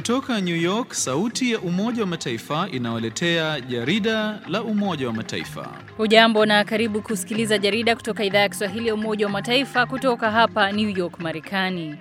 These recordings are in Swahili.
Kutoka New York, sauti ya Umoja wa Mataifa inawaletea jarida la Umoja wa Mataifa. Hujambo na karibu kusikiliza jarida kutoka idhaa ya Kiswahili ya Umoja wa Mataifa kutoka hapa New York, Marekani.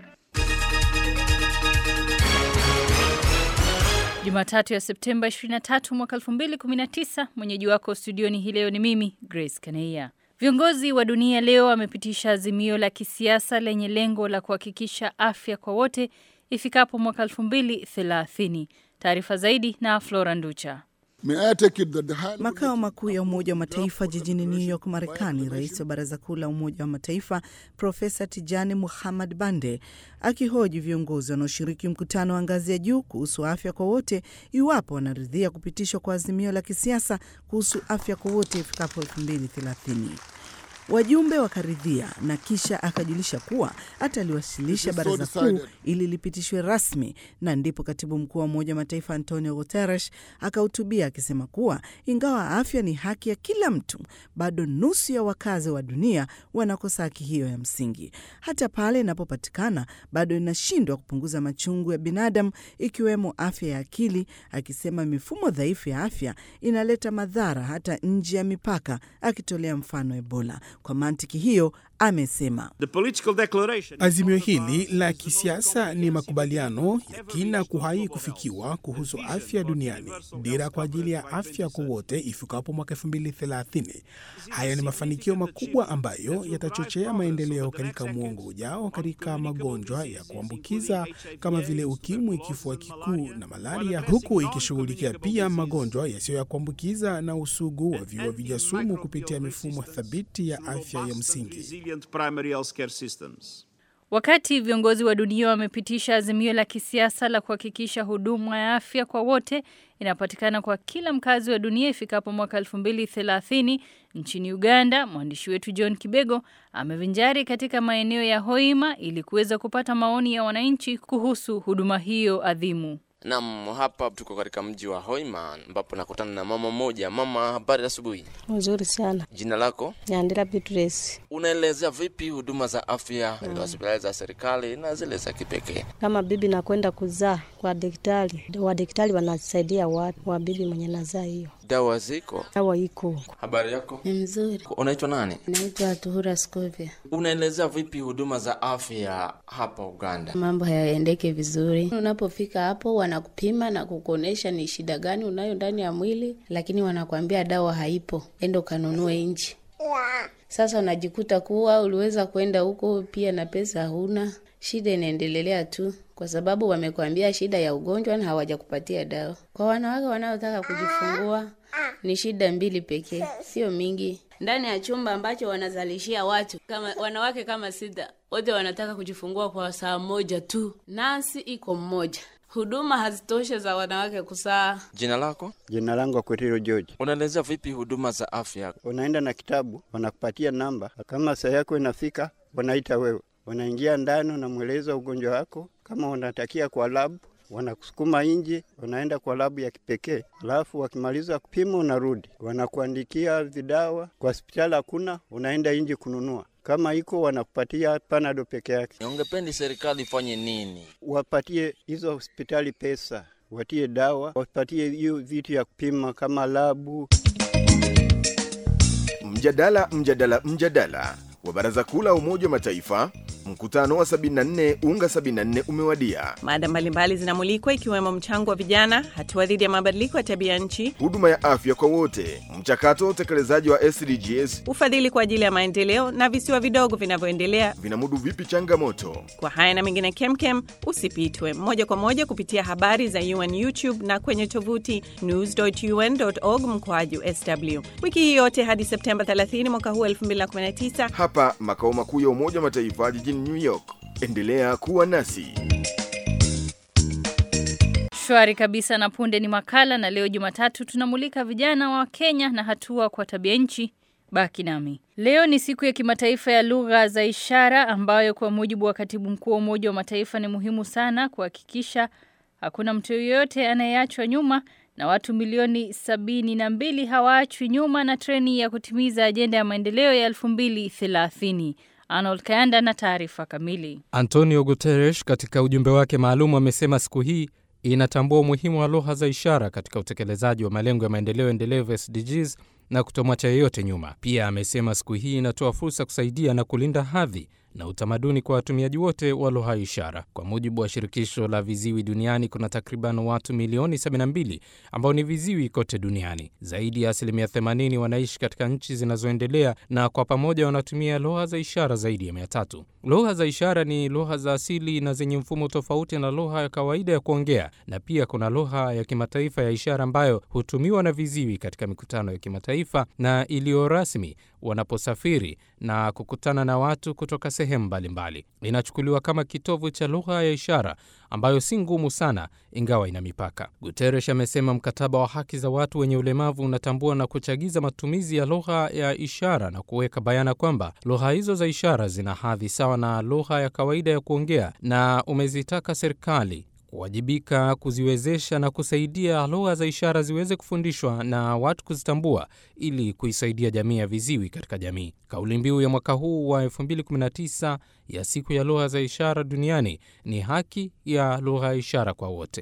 Jumatatu ya Septemba 23 mwaka 2019, mwenyeji wako studioni hii leo ni mimi Grace Kaneia. Viongozi wa dunia leo wamepitisha azimio la kisiasa lenye lengo la kuhakikisha afya kwa wote ifikapo mwaka 2030. Taarifa zaidi na Flora Nducha. Makao makuu ya Umoja wa Mataifa jijini New York, Marekani, rais wa Baraza Kuu la Umoja wa Mataifa Profesa Tijani Muhammad Bande akihoji viongozi wanaoshiriki mkutano wa ngazi ya juu kuhusu afya kwa wote iwapo wanaridhia kupitishwa kwa azimio la kisiasa kuhusu afya kwa wote ifikapo 2030. Wajumbe wakaridhia na kisha akajulisha kuwa ataliwasilisha baraza kuu ili lipitishwe rasmi, na ndipo katibu mkuu wa Umoja wa Mataifa Antonio Guterres akahutubia akisema kuwa ingawa afya ni haki ya kila mtu, bado nusu ya wakazi wa dunia wanakosa haki hiyo ya msingi. Hata pale inapopatikana, bado inashindwa kupunguza machungu ya binadamu, ikiwemo afya ya akili, akisema mifumo dhaifu ya afya inaleta madhara hata nje ya mipaka, akitolea mfano Ebola. Kwa mantiki hiyo amesema azimio hili la kisiasa ni makubaliano ya kina kuhai kufikiwa kuhusu afya duniani, dira kwa ajili ya afya kwa wote ifikapo mwaka 2030. Haya ni mafanikio makubwa ambayo yatachochea maendeleo katika mwongo ujao katika magonjwa ya kuambukiza kama vile ukimwi, kifua kikuu na malaria, huku ikishughulikia pia magonjwa yasiyo ya kuambukiza na usugu wa viua vijasumu kupitia mifumo thabiti ya afya ya msingi. Wakati viongozi wa dunia wamepitisha azimio la kisiasa la kuhakikisha huduma ya afya kwa wote inapatikana kwa kila mkazi wa dunia ifikapo mwaka 2030, nchini Uganda, mwandishi wetu John Kibego amevinjari katika maeneo ya Hoima ili kuweza kupata maoni ya wananchi kuhusu huduma hiyo adhimu. Naam, hapa tuko katika mji wa Hoima ambapo nakutana na mama mmoja. Mama, habari asubuhi. Nzuri sana. Jina lako? Nyandira Beatrice. Unaelezea vipi huduma za afya katika hospitali za serikali na zile za kipekee? Kama bibi nakwenda kuzaa kwa daktari, wa daktari wanasaidia watu wa bibi mwenye nazaa hiyo. Dawa ziko? Dawa iko. Habari yako? Ni mzuri. Unaitwa nani? Naitwa Tuhura Scovia. Unaelezea vipi huduma za afya hapa Uganda? Mambo hayaendeke vizuri. Unapofika hapo, wanakupima na kukuonesha ni shida gani unayo ndani ya mwili, lakini wanakwambia dawa haipo, enda ukanunue nje. Sasa unajikuta kuwa uliweza kwenda huko pia na pesa huna, shida inaendelea tu kwa sababu wamekwambia shida ya ugonjwa na hawajakupatia dawa. Kwa wanawake wanaotaka kujifungua ni shida mbili pekee, sio mingi. Ndani ya chumba ambacho wanazalishia watu kama wanawake kama sita, wote wanataka kujifungua kwa saa moja tu, nasi iko mmoja. Huduma hazitoshe za wanawake kusaa. Jina lako? Jina langu Akwetiro George. Unaelezea vipi huduma za afya? Unaenda na kitabu, wanakupatia namba, kama saa yako inafika, wanaita wewe, wanaingia ndani, unamweleza ugonjwa wako, kama unatakia kwa labu wanakusukuma nje, unaenda kwa labu ya kipekee, alafu wakimaliza kupima unarudi, wanakuandikia vidawa. Kwa hospitali hakuna, unaenda nje kununua. Kama iko wanakupatia panado peke yake. Ungependi serikali ifanye nini? Wapatie hizo hospitali pesa, watie dawa, wapatie hiyo vitu ya kupima kama labu. Mjadala, mjadala, mjadala wa Baraza Kuu la Umoja wa Mataifa. Mkutano wa 74 unga 74 umewadia. Mada mbalimbali zinamulikwa ikiwemo mchango wa vijana, hatua dhidi ya mabadiliko ya tabia nchi, huduma ya afya kwa wote, mchakato wa utekelezaji wa SDGs, ufadhili kwa ajili ya maendeleo na visiwa vidogo vinavyoendelea vinamudu vipi changamoto. Kwa haya na mengine kemkem, usipitwe moja kwa moja kupitia habari za UN YouTube na kwenye tovuti news.un.org mkoaju sw wiki hii yote hadi Septemba 30 mwaka huu 2019 hapa makao makuu ya Umoja wa Mataifa jijini New York. Endelea kuwa nasi. Shwari kabisa na punde ni makala na leo Jumatatu tunamulika vijana wa Kenya na hatua kwa tabia nchi. Baki nami. Leo ni siku ya kimataifa ya lugha za ishara ambayo kwa mujibu wa Katibu Mkuu wa Umoja wa Mataifa ni muhimu sana kuhakikisha hakuna mtu yoyote anayeachwa nyuma na watu milioni sabini na mbili hawaachwi nyuma na treni ya kutimiza ajenda ya maendeleo ya 2030. Arnold Kayanda na taarifa kamili. Antonio Guterres katika ujumbe wake maalum amesema siku hii inatambua umuhimu wa lugha za ishara katika utekelezaji wa malengo ya maendeleo endelevu SDGs na kutomwacha yeyote nyuma. Pia amesema siku hii inatoa fursa kusaidia na kulinda hadhi na utamaduni kwa watumiaji wote wa lugha ya ishara. Kwa mujibu wa shirikisho la viziwi duniani, kuna takriban watu milioni 72 ambao ni viziwi kote duniani. Zaidi ya asilimia 80 wanaishi katika nchi zinazoendelea na kwa pamoja wanatumia lugha za ishara zaidi ya mia tatu. Lugha za ishara ni lugha za asili na zenye mfumo tofauti na lugha ya kawaida ya kuongea, na pia kuna lugha ya kimataifa ya ishara ambayo hutumiwa na viziwi katika mikutano ya kimataifa na iliyo rasmi wanaposafiri na kukutana na watu kutoka sehemu mbalimbali. Inachukuliwa kama kitovu cha lugha ya ishara ambayo si ngumu sana, ingawa ina mipaka. Guterres amesema mkataba wa haki za watu wenye ulemavu unatambua na kuchagiza matumizi ya lugha ya ishara na kuweka bayana kwamba lugha hizo za ishara zina hadhi sawa na lugha ya kawaida ya kuongea, na umezitaka serikali kuwajibika kuziwezesha na kusaidia lugha za ishara ziweze kufundishwa na watu kuzitambua ili kuisaidia jamii ya viziwi katika jamii. Kauli mbiu ya mwaka huu wa 2019 ya siku ya lugha za ishara duniani ni haki ya lugha ya ishara kwa wote.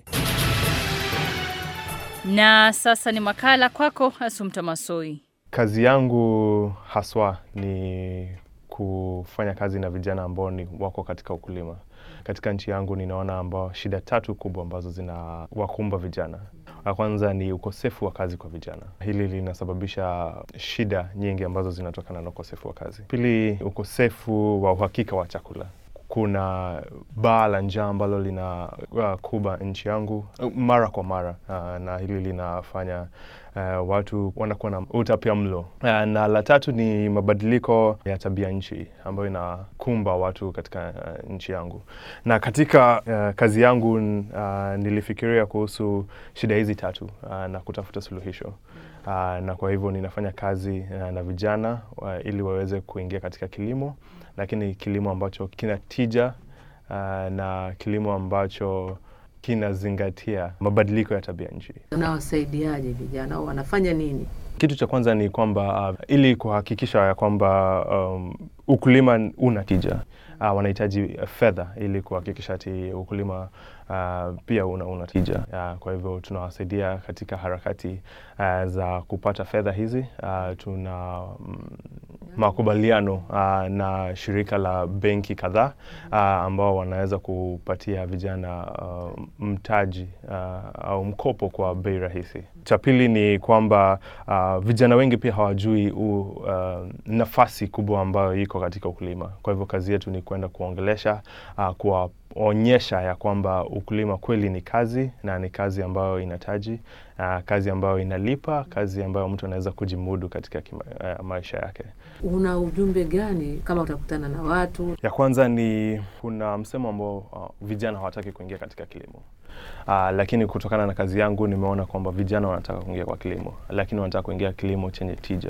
Na sasa ni makala kwako, Asumta Masoi. Kazi yangu haswa ni kufanya kazi na vijana ambao ni wako katika ukulima katika nchi yangu ninaona ambao shida tatu kubwa ambazo zina wakumba vijana. La kwanza ni ukosefu wa kazi kwa vijana. Hili linasababisha shida nyingi ambazo zinatokana na ukosefu wa kazi. Pili, ukosefu wa uhakika wa chakula. Kuna baa la njaa ambalo lina uh, kuba nchi yangu uh, mara kwa mara uh, na hili linafanya uh, watu wanakuwa na utapia mlo uh, na la tatu ni mabadiliko ya tabia nchi ambayo inakumba watu katika uh, nchi yangu. Na katika uh, kazi yangu uh, nilifikiria kuhusu shida hizi tatu uh, na kutafuta suluhisho uh, na kwa hivyo ninafanya kazi uh, na vijana uh, ili waweze kuingia katika kilimo lakini kilimo ambacho kina tija uh, na kilimo ambacho kinazingatia mabadiliko ya tabia nchi. Unawasaidiaje vijana au wanafanya nini? Kitu cha kwanza ni kwamba uh, ili kuhakikisha ya kwamba um, ukulima una tija uh, wanahitaji fedha ili kuhakikisha ati ukulima uh, pia una, una tija uh, kwa hivyo tunawasaidia katika harakati uh, za kupata fedha hizi uh, tuna mm, makubaliano uh, na shirika la benki kadhaa uh, ambao wanaweza kupatia vijana uh, mtaji uh, au mkopo kwa bei rahisi. Cha pili ni kwamba uh, vijana wengi pia hawajui u, uh, nafasi kubwa ambayo iko katika ukulima. Kwa hivyo kazi yetu ni kwenda kuongelesha uh, kuwaonyesha ya kwamba ukulima kweli ni kazi na ni kazi ambayo inataji uh, kazi ambayo inalipa, kazi ambayo mtu anaweza kujimudu katika kima, uh, maisha yake. Una ujumbe gani kama utakutana na watu? Ya kwanza ni kuna msemo ambao uh, vijana hawataki kuingia katika kilimo. Uh, lakini kutokana na kazi yangu nimeona kwamba vijana wanataka kuingia kwa kilimo, lakini wanataka kuingia kilimo chenye tija,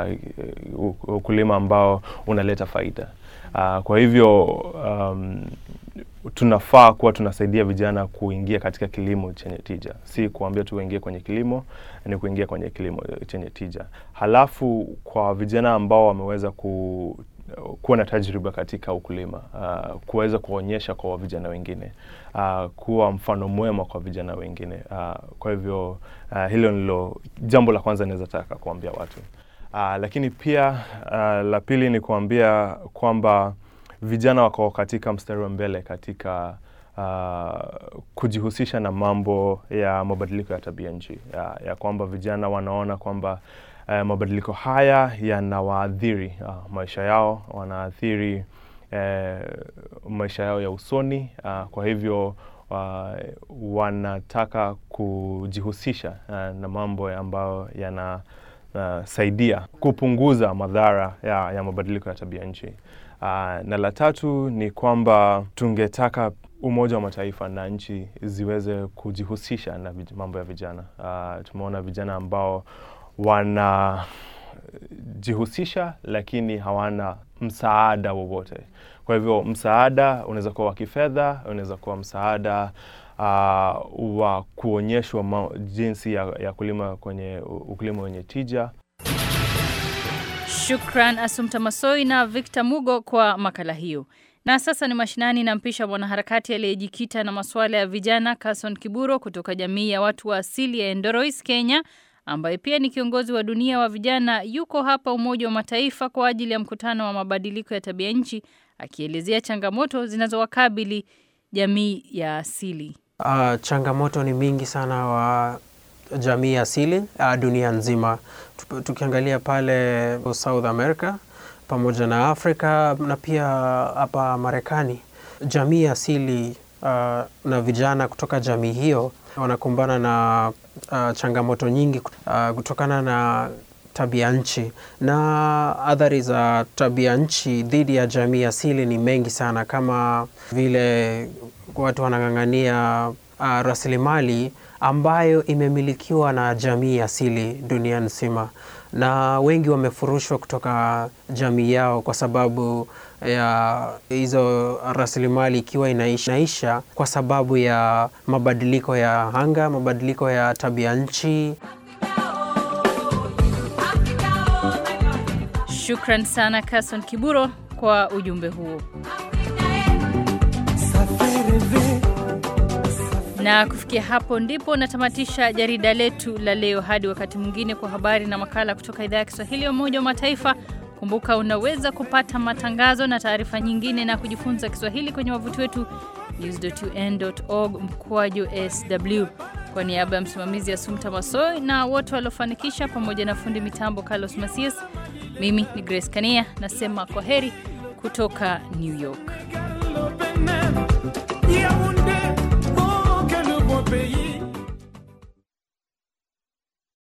uh, ukulima ambao unaleta faida. Uh, kwa hivyo um, tunafaa kuwa tunasaidia vijana kuingia katika kilimo chenye tija, si kuambia tu waingie kwenye kilimo, ni kuingia kwenye kilimo chenye tija. Halafu kwa vijana ambao wameweza ku kuwa na tajriba katika ukulima uh, kuweza kuonyesha kwa vijana wengine uh, kuwa mfano mwema kwa vijana wengine uh, kwa hivyo uh, hilo ndilo jambo la kwanza naweza taka kuambia watu uh, lakini pia uh, la pili ni kuambia kwamba vijana wako katika mstari wa mbele katika uh, kujihusisha na mambo ya mabadiliko ya tabia nchi ya, ya kwamba vijana wanaona kwamba uh, mabadiliko haya yanawaadhiri uh, maisha yao, wanaathiri uh, maisha yao ya usoni uh, kwa hivyo uh, wanataka kujihusisha uh, na mambo ambayo yana Uh, saidia kupunguza madhara ya, ya mabadiliko ya tabia nchi. Uh, na la tatu ni kwamba tungetaka Umoja wa Mataifa na nchi ziweze kujihusisha na mambo ya vijana. Uh, tumeona vijana ambao wanajihusisha lakini hawana msaada wowote. Kwa hivyo msaada unaweza kuwa wa kifedha, unaweza kuwa msaada uh, wa kuonyeshwa jinsi ya, ya kulima kwenye ukulima wenye tija. Shukran Asumta Masoi na Victor Mugo kwa makala hiyo. Na sasa ni mashinani, nampisha mwanaharakati aliyejikita na masuala ya vijana Carson Kiburo kutoka jamii ya watu wa asili ya Endorois, Kenya, ambaye pia ni kiongozi wa dunia wa vijana. Yuko hapa Umoja wa Mataifa kwa ajili ya mkutano wa mabadiliko ya tabia nchi, akielezea changamoto zinazowakabili jamii ya asili. Uh, changamoto ni mingi sana wa jamii asili uh, dunia nzima. Tukiangalia pale South America pamoja na Afrika na pia hapa Marekani, jamii asili uh, na vijana kutoka jamii hiyo wanakumbana na uh, changamoto nyingi uh, kutokana na tabia nchi na athari za tabia nchi dhidi ya jamii asili ni mengi sana, kama vile watu wanang'ang'ania uh, rasilimali ambayo imemilikiwa na jamii asili dunia nzima, na wengi wamefurushwa kutoka jamii yao kwa sababu ya hizo rasilimali ikiwa inaisha, inaisha kwa sababu ya mabadiliko ya anga, mabadiliko ya tabia nchi. Shukran sana Carson Kiburo kwa ujumbe huo. Na kufikia hapo ndipo natamatisha jarida letu la leo. Hadi wakati mwingine, kwa habari na makala kutoka idhaa ya Kiswahili ya Umoja wa Mataifa. Kumbuka unaweza kupata matangazo na taarifa nyingine na kujifunza Kiswahili kwenye wavuti wetu news.un.org mkwaju sw. Kwa niaba ya msimamizi Asumta Masoi na wote waliofanikisha, pamoja na fundi mitambo Carlos Masias, mimi ni Grace Kania nasema kwa heri kutoka New York.